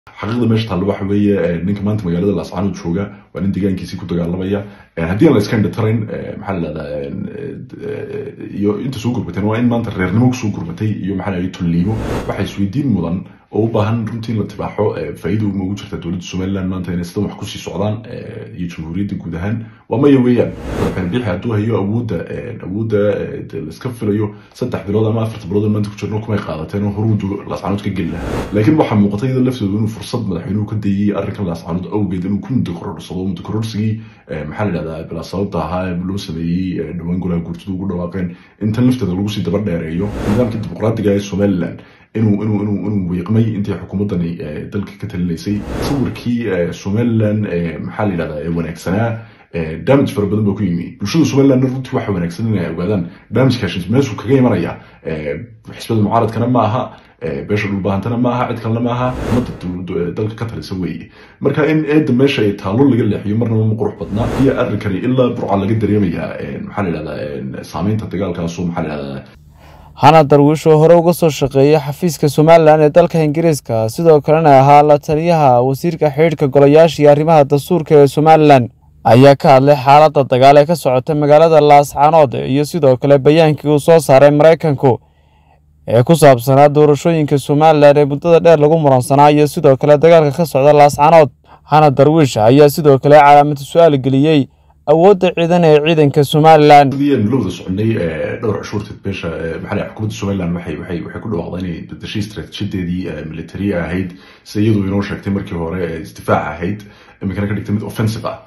xaqiiqda meesha taalla waxa weeye ninka maanta magaalada laascaanood jooga waa nin deegaankiisii ku dagaalamaya haddii aan la iska indhatarayn maxaa la dhahdaa iyo inta soo gurbateen waa in maanta reernimo kusoo gurbatay iyo maxaa la tulliimo waxay isweydiin mudan oo u baahan runtii in la tibaaxo faa'iida uma ugu jirta dowladda somaliland maanta inay sidan wax kusii socdaan iyo jamhuuriyadda guud ahaan waa maya weeyaan madaxweyne biixi hadduu hayo awoodda awoodda laiska filayo saddex bilood ama afarta bilood maanta ku jirno kumay qaadateen oo horuu laascaanood ka geli lahaa laakiin waxaa muuqata iyada laftooda inuu fursad madaxweynuhu ka dayay arrinkan laascaanood awgeed inuu ku muddo kororhsado muddo kororsigii maxaa la dhahdaa bilaa sababta ahaa loo sameeyey dhowaan golaha guurtida ugu dhawaaqeen intan lafteeda lagu sii daba dheereeyo nidaamkii dimuqraadiga ee somaliland inuu inuu inuu inuu wiiqmay intii xukuumaddani dalka ka talinaysay sawirkii somaliland maxaa la yidhahdaa ee wanaagsanaa damage fara badan baa ku yimi bulshada somaliland runtii waxa wanaagsan inay ogaadaan damagekaas meeshuu kaga imanaya xisbada mucaaradkana ma aha beesha dhulbaahantana ma aha cid kalena ma aha ummadda dalka ka talisa weeye marka in eedda meesha ay taallo laga leexiyo marnaba ma qurux badnaa iyo arrinkani ilaa burca laga dareemayaa maxaa la yidhahdaa saameynta dagaalkaasu maxaa la yidhahdaa hana darwiish oo hore uga soo shaqeeyay xafiiska somalilan ee dalka ingiriiska sidoo kalena ahaa la taliyaha wasiirka xidhiidhka golayaasha iyo arrimaha dastuurka ee somalilan ayaa ka hadlay xaaladda dagaal ee ka socota magaalada laascaanood iyo sidoo kale bayaankii uu soo saaray maraykanku ee ku saabsanaa doorashooyinka somalilan ee muddada dheer lagu muransanaa iyo sidoo kale dagaalka ka socda laascaanood hana darwiish ayaa sidoo kale calaamada su-aal geliyey awoodda ciidan ee ciidanka somalilan la wada soconay dhowr cashuurteed beesha maxaa xukuumadda somaliland waxay waxay waxay ku dhawaaqday inay bedeshay istaraatiijiyadeedii military ahayd sida iyadu inoo sheegtay markii hore isdifaac ahayd iminkana ka dhigtay mid offensive ah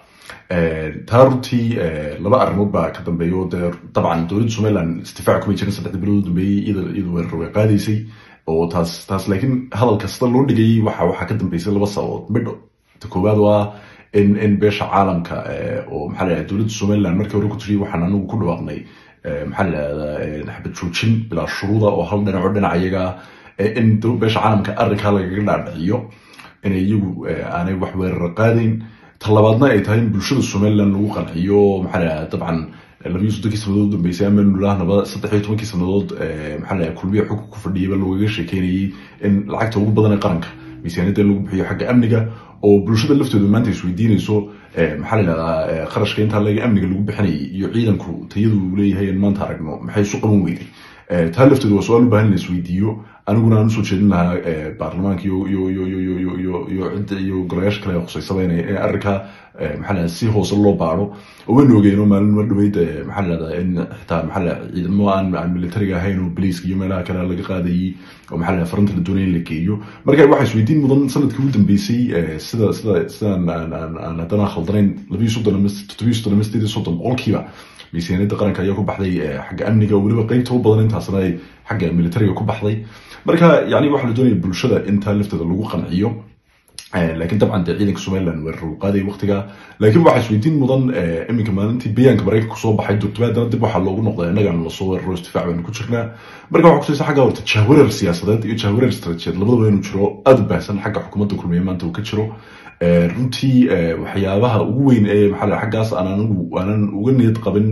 taa runtii laba arrimood baa ka dambeeya oo dee dabcan dowladda somaliland isdifaac kumay jirin saddexda bilood u dambeeyey iyadu weerar way qaadaysay oo taas taas laakiin hadal kasta loo dhigayay waxa waxaa ka dambeysay laba sababood midho ta koowaad waa in in beesha caalamka oo maxaa la dowladda somaliland markii hore ku tiri waxaan anagu ku dhawaaqnay maxaa la yidhahdaa xabad joojin bilaa shuruuda oo hal dhinaco dhinac iyaga in beesha caalamka arrinkaa lagaga dhaadhiciyo inay iyagu aanay wax weerar qaadayn talabaadna ay tahay in bulshada somaliland lagu qanciyo maxaa la yidhahdaa dabcan labiyo soddonkii sanadood u dambeysay ama nulahnaba saddex iyo tobankii sanadood maxaa la kulmiya xugka ku fadhiyaba loogaga sheekeynayay in lacagta ugu badan ee qaranka miisaaniyadda in lagu bixiyo xagga amniga oo bulshada laftooda maanta isweydiinayso maxaa la yidhahdaa qarashka intaa laga amniga lagu bixinayay iyo ciidanku tayadu uu leeyahay in maanta aragno maxay isu qaban weyday taa laftooda waa su-aal u baahan in la isweydiiyo aniguna aan usoo jeedin lahaa baarlamaanka iyo iyo iyo iyo iyo iyo iyo cidda iyo golayaasha kale khuseysaba inay in arrinkaa maxaa la si hoose loo baaro oo waynu ogeyno maalin mar dhaweyd maxaa la dhahdaa in xitaa maxaa la ciidamo aan aan militariga ahayn oo boliiska iyo meelaha kale laga qaadayay oo maxaa la faranta la doonaya in la geeyo marka waxaa isweydiin mudan sanadkii ugu dambeysay sida sida sidaan aan aan aan haddana khaldanayn labiyo soddon ama toddobiyo soddon ama sideed iyo soddon boqolkiiba miisaaniyadda qaranka ayaa ku baxday xagga amniga weliba qeybta u badan intaasna ay xagga militariga ku baxday marka yani waxaa la doonaya bulshada intaa lafteeda lagu qanciyo laakiin dabcan dee ciidanka somaliland weerar uu qaaday waqtiga laakiin waxaa isweydiin mudan iminka maalintii bayaanka maraykanka kusoo baxay durtubaadana dib waxaa loogu noqday innagaan lasoo weeraro isdifaac baynu ku jirnaa marka waxaa kusaysa xagga horta jahwareer siyaasadeed iyo jahwareer istaraatijiyaed labadaba inuu jiro aada u baahsan xagga xukuumadda kulmiye maanta uu ka jiro runtii waxyaabaha ugu weyn ee maxaa xaggaas aan anigu aanan uga niyad qabin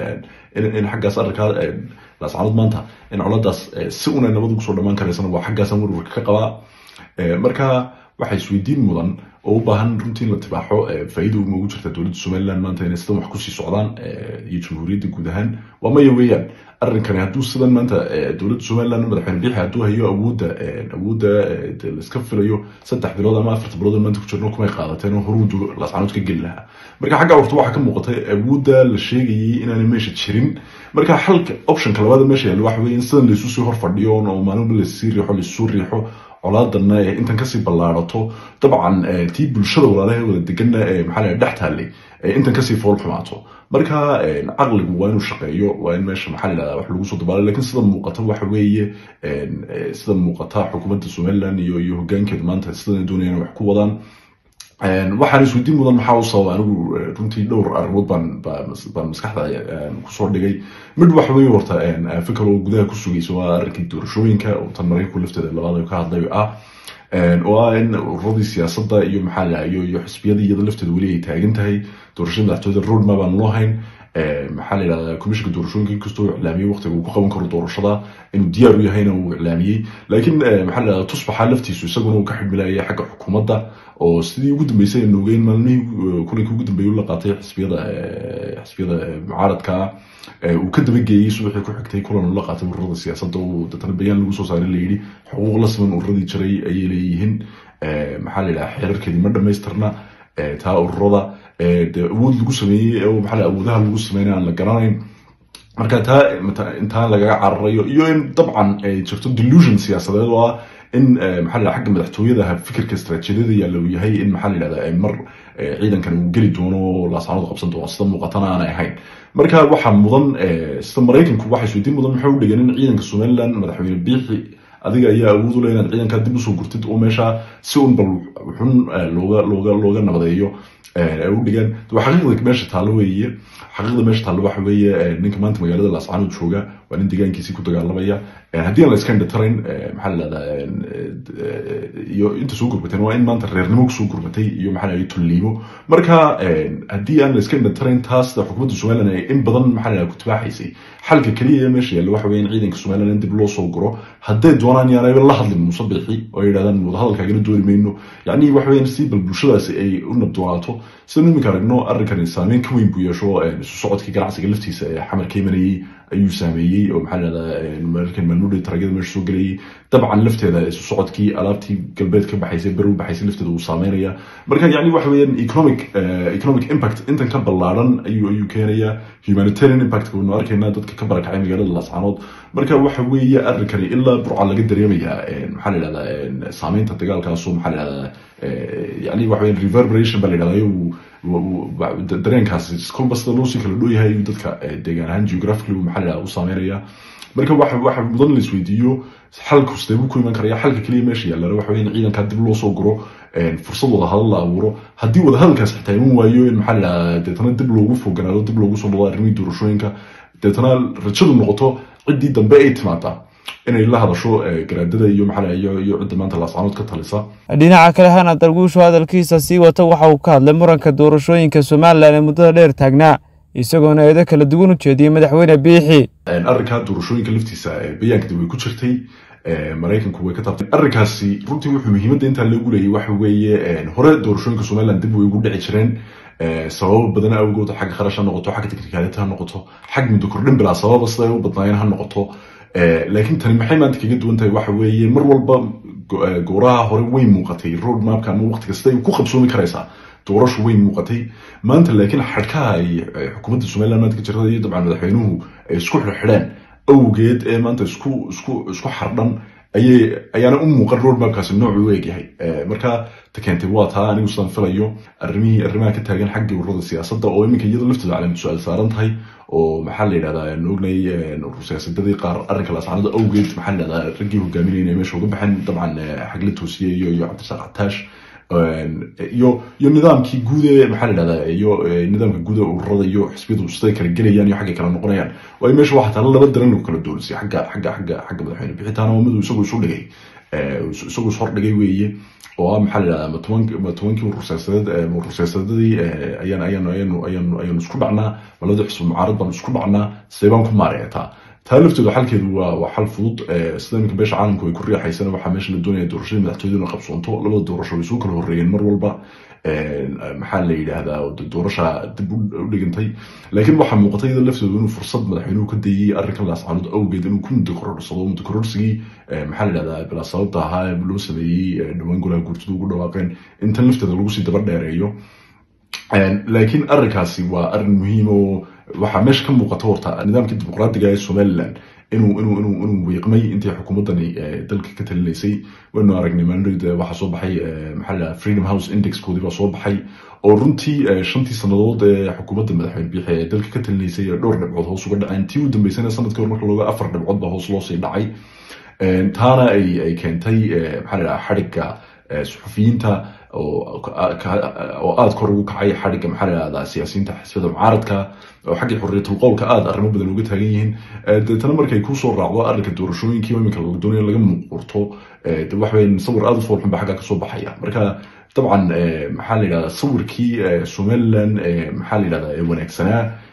in xaggaas arrinkaa laascaanood maanta in coladaas si una nabad ugu soo dhammaan karaysana waa xaggaasaan warwarka ka qabaa marka waxaa isweydiin mudan oo u baahan runtii in la tibaaxo faa'iida uma ugu jirta dowladda somaliland maanta inay sidan wax kusii socdaan iyo jamhuuriyadda guud ahaan waa maya weeyaan arrinkani hadduu sidan maanta dowladda somaliland madaxweyne biixi hadduu hayo awoodda awoodda laiska filayo saddex bilood ama afarta bilood maanta ku jirno kumay qaadateen oo horuu laascaanood ka geli lahaa marka xagga horta waxaa ka muuqatay awoodda la sheegayay inaanay meesha jirin marka xalka optionka labaada meesha yaalla waxa weeye in sidan laysu sii hor fadhiyo oo maalinba laisii riixo laisuu riixo colaadanna ee intan kasii ballaarato dabcan tii bulshada walaalaha wada deganna ee maxaa la dhex taallay intan kasii fool xumaato marka caqligu waa inuu shaqeeyo waa in meesha maxaa la yidhahdaa wax lagu soo dabaalo lakin sida muuqata waxa weeye sida muuqata xukuumadda somaliland iyo iyo hoggaankeeda maanta sidan doonayaan wax ku wadaan waxaan isweydiin mudan maxaa u sababa anigu runtii dhowr arrimood baan baan maskaxda kusoo dhigay mid waxa weeye horta fikir oo gudaha ku sugaysa waa arrinkii doorashooyinka oo tan maraykanku lafteeda labaad ka hadlay ah oo ah in ururadii siyaasadda iyo maxaa la iyo iyo xisbiyadii iyada lafteeda weli ay taagan tahay doorashada madaxtooyada roadmap aan loo hayn maxaa la yidhahdaa komishinka doorashooyinka inkastoo uu iclaamiyey waqtiga uu ku qaban karo doorashada inuu diyaar u yahayna uu iclaamiyey laakiin maxaa la yidhahdaa tusbaxa laftiisu isaguna uu ka xidhmilayay xagga xukuumadda oo sidii ugu dambeysay aynu ogeyn maalmihii kulankii ugu dambeeyay la qaatay xisbiyada xisbiyada mucaaradka uu ka dabageeyey subaxii ku xigtay kulan uu la qaatay ururada siyaasadda uu dadana bayaan lagu soo saaray layidhi xuquuq la siman ururadii jiray ayay leeyihiin maxaa la yidhaha xeerarkeedii ma dhamaystirna taa ururada de awood lagu sameeyey oo maxaa awoodaha lagu sameynay aan la garanayn marka taa intaan lagaga cararayo iyo in dabcan ay jirto delusion siyaasadeed oo ah in maxaa la xagga madaxtooyada fikirka istaraatiijiyada yaalla uu yahay in maxaa la yidhahdaa mar ciidankan uu geli doono laasaanadu qabsan doono sida muuqatana aanay ahayn marka waxaa mudan sida maraykanku waxay isweydiin mudan maxay u dhigeen in ciidanka somaliland madaxweyne biixi adiga ayaa awood u leh inaad ciidankaa dib usoo gurtid oo meesha si un bal xun looga looga looga nabadeeyo ay u dhigaan xaqiiqda meesha taallo weeye xaqiiqda meesha taallo waxa weeye ninka maanta magaalada laascaanood jooga waa nin deegaankiisii ku dagaalamaya haddii aan la iska indhatarayn maxaa la yidhahdaa iyo inta soo gurbateen waa in maanta reernimo kusoo gurbatay iyo maxaa la yidhahdaa tulliimo marka haddii aan la iska indhatarayn taas xukuumadda somaliland ay in badan maxaa la yidhahdaa ku tibaaxaysay xalka keliya ee meesha yaalla waxa weeye in ciidanka somaliland in dib loo soo guro hadday doonaan yaanayba la hadlin muuse biixi oo ay yidhahdaan wadahadalkaagana dooni mayno yacni waxa weeyaan si bal bulshadaasi ay u nabdoonaato sidanu iminka aragno arrinkani saameyn ka weyn buu yeesho isu socodkii ganacsiga laftiisa ee xamar ka imanayey ayuu saameeyey oo maxaa lahahdaa markan maalmudhay taragyada meesha soo gelayay dabcan lafteeda isu socodkii alaabtii galbeed ka baxaysay berow baxaysay lafteeda uu saameynaya marka yacni waxa weeyaan economic economic impact intan ka ballaaran ayuu ayuu keenaya humanitarian impact waynu arkaynaa dadka ka barakacay magaalada laascaanood marka waxa weeye arrinkani ilaa burca laga dareemayaa maxaa la yidhahdaa saameynta dagaalkaasu maxaa la yidhahdaa yani waxa weeyaan reverberation baa la yidhahdaa dareenkaasi kolba sida loo sii kala dhow yahay ayuu dadka deegaan ahaan geographically maxaa la yidhahdaa u saameynaya marka waxa waxa mudan la isweydiiyo xalku sidee buu ku iman karaya xalka keliya meesha yaallana waxa weeye in ciidankaa dib loo soo guro fursad wadahadal la abuuro haddii wadahadalkaas xitaa iman waayo in maxaa la yidhahdaa deetana dib loogu foganaado dib loogu soo noqdo arrimihii doorashooyinka deetana rajadu noqoto ciddii dambe ay timaadaa inay la hadasho garaadada iyo maxaa iyo iyo cidda maanta laascaanood ka talisa dhinaca kale hana darguushu hadalkiisa sii wata waxa uu ka hadlay muranka doorashooyinka somalilan ee muddada dheer taagnaa isagoona eedo kala duwan u jeediyey madaxweyne biixi arrinkaa doorashooyinka laftiisa bayaankadi way ku jirtay maraykanku way ka taabtay arrinkaasi runtii wuxuu muhiimadda intaa loogu leeyay waxa weeye hore doorashooyinka somaliland dib way ugu dhici jireen sababo badan awgood xagga kharash ha noqoto xagga teknikaaliyata ha noqoto xag muddo kordhin bilaa sababa sida ay u badnaayeen ha noqoto laakiin tani maxay maanta kaga duwan tahay waxa weeye mar walba gooraha hore way muuqatay road mapka ama waqti kasta ay ku qabsoomi karaysaa doorashu way muuqatay maanta laakiin xadhkaha ay xukuumadda somaliland maanta ka jirtada iyo dabcan madaxweynuhu ay isku xidhxidheen awgeed ee maanta isku isku isku xardhan ayay ayaana u muuqan road mapkaasi noocu u egyahay marka ta keentay waa taa anigu sidaan filayo arrimihii arrimaha ka taagan xagga ururada siyaasadda oo iminka iyada laftooda calaamad su-aal saaran tahay oo maxaa la yidhahdaa aan ognay urur siyaasadadii qaar arrinka laascaanada awgeed maxaa la yidhahdaa raggii hogaaminayna meesha uga baxeen dabcan xagla toosiye iyo iyo cabdirasaaq cataash iyo iyo nidaamkii guud ee maxaa la yidhahdaa iyo nidaamka guud ee ururada iyo xisbiyadu siday kala gelayaan iyo xaggay kala noqonayaan waayo meesha waxaa taala laba daran lagu kala doolisay xagga xagga xagga xagga madaxweyne bixitaana oo midu isagu isu dhigay isagu is hordhigay weeye oo ah maxaa la yidhahdaa ma toban ma tobankii urur siyaasadeed urur siyaasadadii ayaan ayaanu ayaanu ayaanu ayaanu isku dhacnaa malada xisbu mucaarad baanu isku dhacnaa sidee baan ku maareetaa taa laftooda xalkeedu waa waa xal fudud sida iminka beesha caalamku ay ku riixaysana waxaa meesha la doonaya doorashadii madaxtooyadu inay qabsoonto labada doorasho way soo kala horreeyeen mar walba maxaa la yidhaahdaa doorasha dib u dhigantay laakiin waxaa muuqatay iyada laftooda inuu fursad madaxweynuhu ka dayey arrinkan laascaanood awgeed inuu ku muddo kororhsado muddo kororsigii maxaa la yidhahdaa bilaa sababta ahaa loo sameeyey dhowaan golaha guurtadu ugu dhawaaqeen intan lafteeda lagu sii daba dheereeyo laakiin arrinkaasi waa arrin muhiim oo waxaa meesha ka muuqata horta nidaamkii dimuqraadiga ee somaliland inuu inuu inuu inuu wiiqmay intii xukuumaddani dalka ka talinaysay waynu aragnay maalinoyd waxaa soo baxay maxaa la freedom house indexkoodii baa soo baxay oo runtii shantii sannadood ee xukuumadda madaxweyne biixi ee dalka ka talinaysay dhowr dhibcood hoos uga dhaceen tii u dambeysana sanadkii hore marka looga afar dhibcood baa hoos loo sii dhacay taana ay ay keentay maxaa la dhaha xadhigga suxufiyiinta oo aada kor ugu kacay xadhigga maxaa la yidhahdaa siyaasiyiinta xisbiyada mucaaradka oo xaggii xorriyatul qowlka aada arrimo badan uga taagan yihiin deetana markay kusoo raacdo arrinka doorashooyinkii iminka laga doonayo laga muuqurto waxa weyn sawir aada u foolxun baa xagga kasoo baxaya marka dabcan maxaa la yidhahdaa sawirkii somaliland maxaa la yidhahdaa ee wanaagsanaa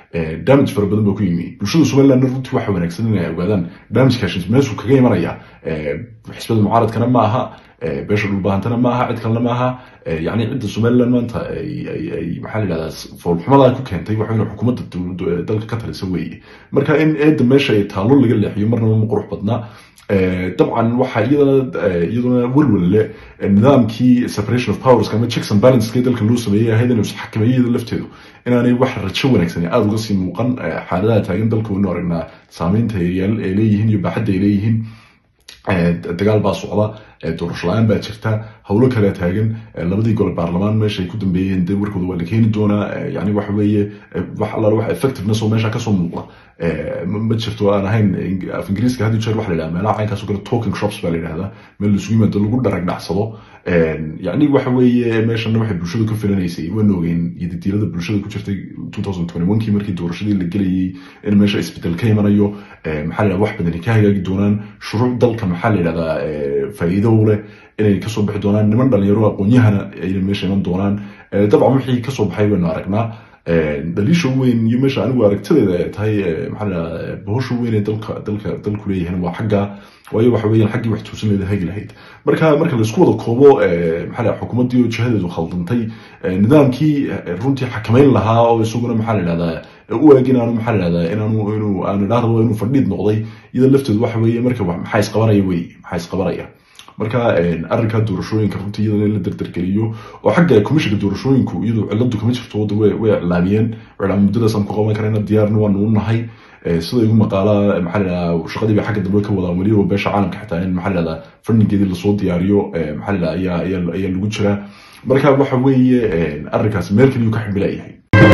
damage fara badan baa ku yimi bulshada somaliland runtii waxa wanaagsan inay ogaadaan damagekaas meeshuu kaga imanaya xisbada mucaaradkana ma aha beesha dhulbaahantana ma aha cid kalena ma aha yani cidda somaliland maanta ay maxaa la yidhahdaa foolxumadaa ku keentay waxa inay xukuumadda dalka ka talisa weeye marka in eedda meesha ay taalo laga leexiyo marnaba ma qurux badna dabcan waxa iyadana iyaduna welwel leh nidaamkii separation of powers ama checks and balanceska dalka loo sameeyey ahayd inay xakameeyada lafteedu inaanay wax rajo wanaagsan aada uga sii muuqan xaaladaha taagan dalka waynu aragnaa saameynta ay leeyihiin iyo baaxadda ay leeyihiin dagaal baa socda doorasho la-aan baa jirta howlo kale taagan labadii gole baarlamaan meesha ay ku dambeeyeen de warkooda waa la keeni doonaa yani waxa weeye wax allaale wax effectiveness oo meesha kasoo muuqda ma jirto aan ahayn af ingiriiska had jeer waxa la yidhahda meelaha caynkaas oo kale talking shops baa la yidhahdaa meel laisugu yimaado lagu dharag dhacsado yani waxa weeye meeshana waxay bulshadu ka filanaysay waan ogeyn yadidiilada bulshada ku jirtay kii markii doorashadii la gelayay in meesha isbedel ka imanayo maxaa la yidhahda wax badani ka hagaagi doonaan shuruuc dalka maxaa la yidhahdaa faa'iido u leh inay kasoo bixi doonaan niman dhalinyaro aqoon-yahana ayna meesha iman doonaan dabcan wixii kasoo baxay baynu aragnaa dhaliisha weyn iyo meesha anigu aragtadeeda tahay maxaa la yidhahdaa bahosha weyn ee dalka dalka dalku leeyahan waa xagga waayo waxa weeyaan xaggii wax tuusan leeda hagi lahayd marka marka laisku wada koobo maxaa la xukuumaddii oo jihadeedu khaldantay nidaamkii runtii xakameyn lahaa oo isaguna maxaa la yidhahdaa u eeg inaanu maxaa la yidhahdaa inaanu inuu aan idhaahdo inuu fadhiid noqday iyada lafteedu waxa weeye marka maxaa isqabanaya wey maxaa isqabanaya marka arrinka doorashooyinka runtii iyadana in la dardargeliyo oo xagga komishinka doorashooyinku iyadoo ciladu kama jirto wadda way iclaamiyeen iclaam muddadaasaan ku qaban karayna diyaarna waanu u nahay sida igu maqaalaa maxaa la yidhahdaa shaqadii bay xagga dambe ka wadaan weliba beesha caalamka xitaa in maxaa la yidhahdaa fundingeedii lasoo diyaariyo maxaa la yidhahdaa ayaa ayaa ayaa lagu jiraa marka waxa weeye arrinkaas meel kaliyu ka ximbilayahay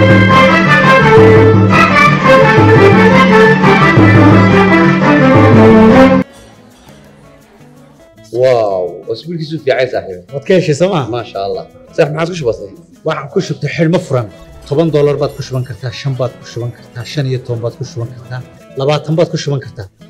واو اسبوعك في عايز صاحبي waad ka heshay sooma ما شاء الله صح ما عادش بسيط waxaan ku shubtay xidhmo furan toban doolar baad ku shuban kartaa shan baad ku shuban kartaa shan iyo toban baad ku shuban kartaa labaatan baad ku shuban kartaa